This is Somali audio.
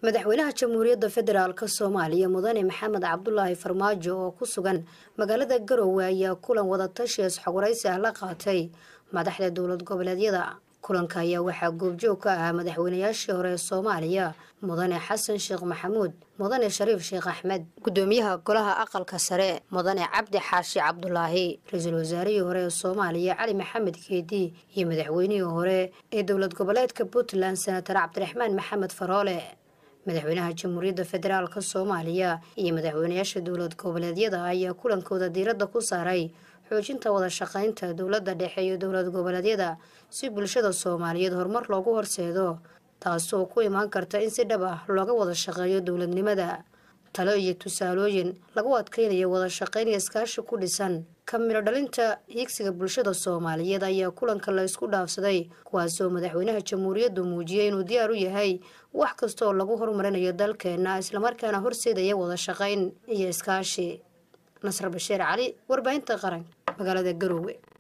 madaxweynaha jamhuuriyadda federaalk soomaaliya mudane maxamed cabdulaahi farmaajo oo ku sugan magaalada garowe ayaa kulan wadatashi isxogwaraysi ah la qaatay madaxda dowlad goboleedyada kulanka ayaa waxaa goobjoog ka ahaa madaxweynayaashii hore ee soomaaliya mudane xasan sheekh maxamuud mudane shariif sheekh axmed gudoomiyaha golaha aqalka sare mudane cabdi xaashi cabdulaahi ra-iisul wasaarihii hore ee soomaaliya cali maxamed keedi iyo madaxweynihii hore ee dowlad goboleedka puntland senatar cabdiraxmaan maxamed faroole madaxweynaha jamhuuriyadda federaalk soomaaliya iyo madaxweynayaasha dowlad goboleedyada ayaa kulankooda diiradda ku saaray xoojinta wada shaqaynta dowladda dhexe iyo dowlad goboleedyada si bulshada soomaaliyeed horumar loogu horseedo taasoo ku imaan karta in si dhab ah looga wada shaqeeyo dowladnimada talo iyo tusaalooyin lagu adkeynayo wada shaqayn iyo iskaashi ku dhisan ka midho dhalinta higsiga bulshada soomaaliyeed ayaa kulanka la isku dhaafsaday kuwaasoo madaxweynaha jamhuuriyaddu muujiyay inuu diyaar u yahay wax kasta oo lagu horumarinayo dalkeena islamarkaana horseedaya wada shaqayn iyo iskaashi nasr bashiir cali warbaahinta qaranka magaalada garowe